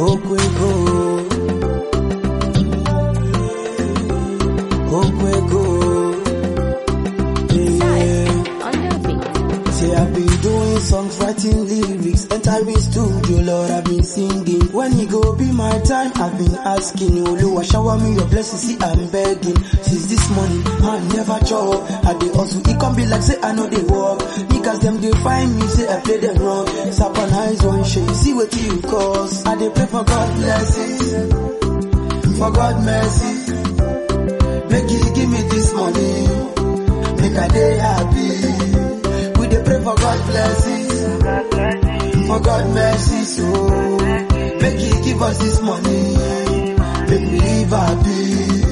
Okwego. Okwego. Yeah. On the beat. Say I've been doing songs, writing lyrics, entering studio, Lord, I've been singing. When it go be my time, I've been asking you, Lord, shower me your blessings, see I'm begging. Since this morning, man never chop. I dey hustle, it can be like say I know they walk. Niggas them they find me, say I play them wrong. Sap and eyes one shade, see what you cause. I dey pray for God blessings, for God mercy. Make you give me this money, make I dey happy. We dey pray for God blessings, for God mercy, so make you give us this money, make we live happy.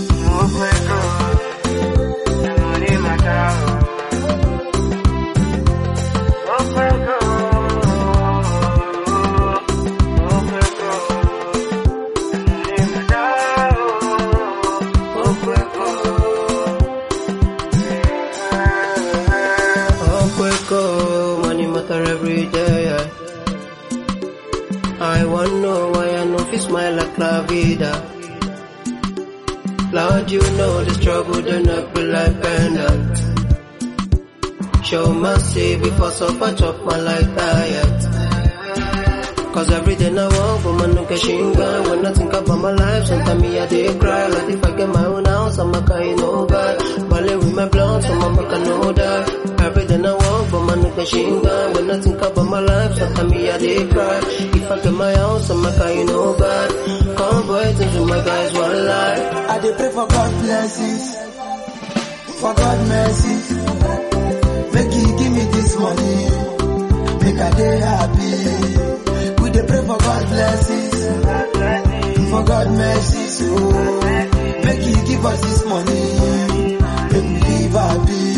Okweko, money matter every day. yeah. I want know why I know fi smile like La Vida. Lord, you know the struggle, the not be like pendant. Show mercy before suffer chop my life diet. Cause every day now walk, woman no get shinga When I think about my life, sometimes me I dey cry Like if I get my own house, I'm a kind no bad Ballet with my blood, so mama can know that Every day now walk, woman no get shinga When I think about my life, sometimes me I dey cry If I get my house, I'm a kind no bad Convoys into my guys one life I dey pray for God blessings, for God mercy. Make you give me this money, make I dey happy. We dey pray for God blessings, for God mercy. So make you give us this money, make we live happy.